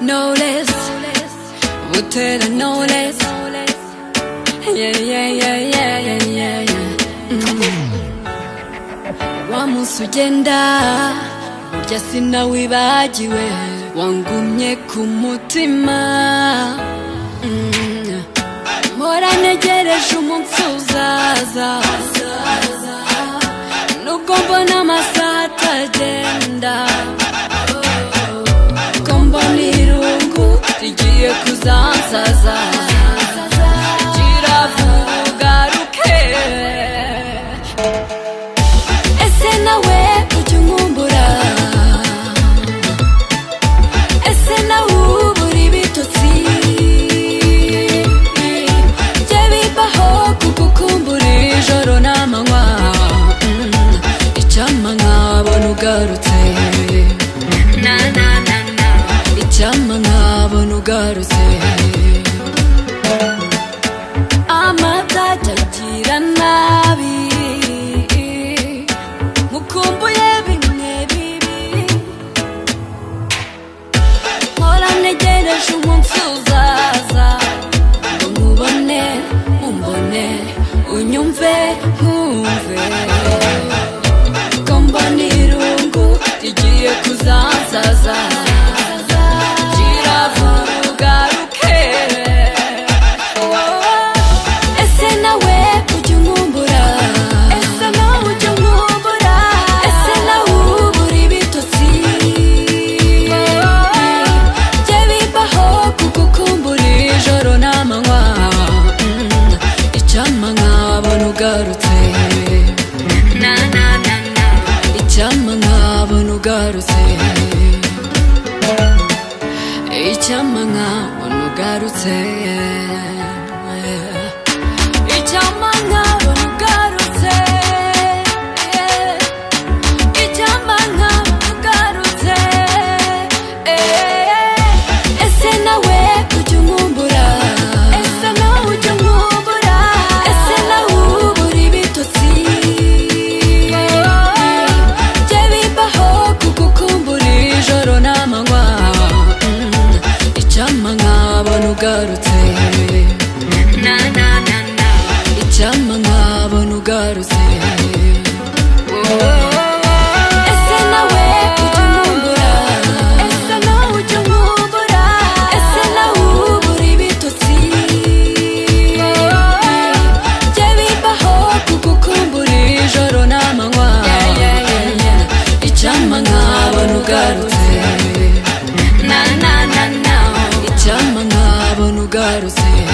notice 못해 난 notice Yeah yeah yeah yeah yeah yeah yeah mm. Wa munsi ugenda burya sinawibagiwe wangumye ku mutima Mm. mpora ntegereje umunsi uzaza nubwo mbona amasaha atagenda ko mbona irungu rigiye kuzansaza kiravugaruke ese nawe ujya unkumbura ese nawe ubura ibitotsi jye bibaho kugukumbura ijoro n'amanywa Mm, icyampa nkabona ugarutse Na, na, na, na. icyampa nkabona ugarutse amatajagira nabi mukumbuye bimwe bibi mpora ntegereje umunsi uzaza ngo nkubone umbone unyumve nkumve ko mbona irungu rigiye kuzansaza kiravugaruke ese nawe ujya unkumbura ese nawe ujya unkumbura ese nawe ubura ibitotsi jye bibaho kugukumbura ijoro n'amanywa Mm, icyampa nkabona ugarutse icyampa nkabona ugarutse icyampa nkabona ugarutse icyampa nkabona ugarutse icyampa nkabona ugarutse ese nawe ujya unkumbura ese nawe ujya unkumbura ese nawe ubura ibitotsi jye bibaho kugukumbura ijoro n'amanywa Mm, icyampa nkabona ugarutse icyampa nkabona ugarutse ese nawe ujya unkumbura ese nawe ujya unkumbura ese nawe ubura ibitotsi jye bibaho kugukumbura ijoro n'amanywa icyampa nkabona ugarutse icyampa nkabona ugarutse